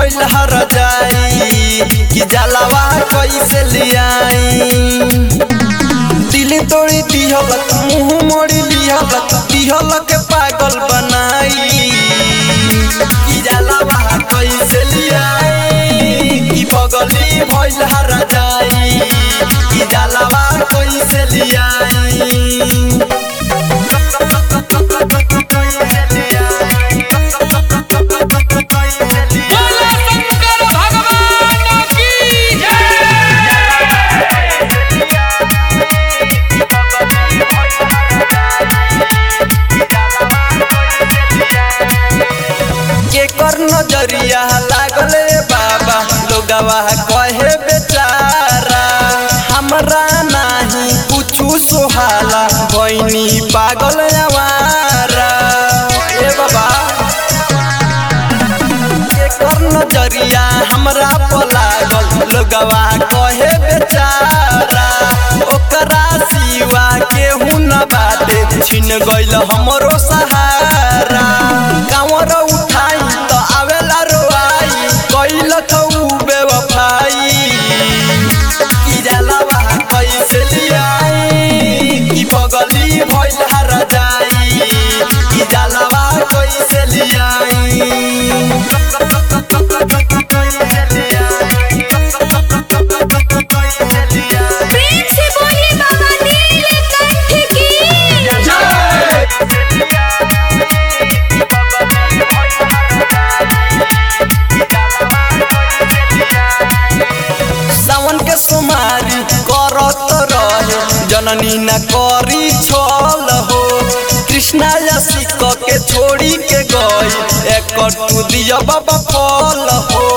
भइल हर जाई कि जलावा कैसे लियाई दिल तोड़ी दिहलक मुंह मोड़ी दिहलक दिहलक पागल बनाई कि जलावा कैसे लियाई कि बगली भइल हर जाई कि जलावा कैसे लियाई बोला शंकर भगवान की जय केकर नजरिया लागल रे बाबा लोगवा कहे बेचारा हमरा नाही कुछु सोहाला बहनी पागल आवारा ए बाबा केकर नजरिया हमरा पर लागल लोगवा कहे बेचारा ओकरा सिवा केहू न बाटे छिन गइल हमरो सहारा कांवर उठाई त आवेला रोआई कइल थऊ बेवफाई कि जलावा कैसे लियाई कि बगली भइल हर जाई कि जलावा कैसे लियाई प्रेम से बोलिए बाबा नीलकंठ की सावन के सोमारी करत रहे जननी न करी छल हो कृष्णा यसी क के छोड़ी के गई एक तू दिया बाबा फल हो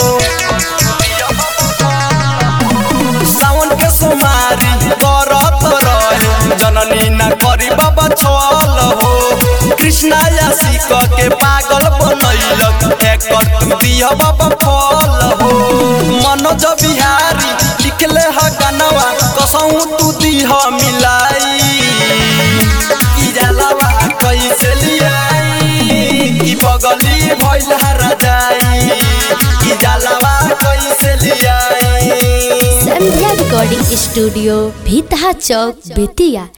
सावन के सोमारी करत रहे जननी न करी बाबा छल हो कृष्णा यसी क के पागल बनैलक एक तू दिया बाबा फल हो मनोज बिहारी लिखले ह गानवा कसहु तू दिह मिलाई कि जलावा कैसे लियाई कि बगली भइल हर जाई कि जलावा कैसे लियाई संध्या रिकॉर्डिंग स्टूडियो भीतहा चौक बेतिया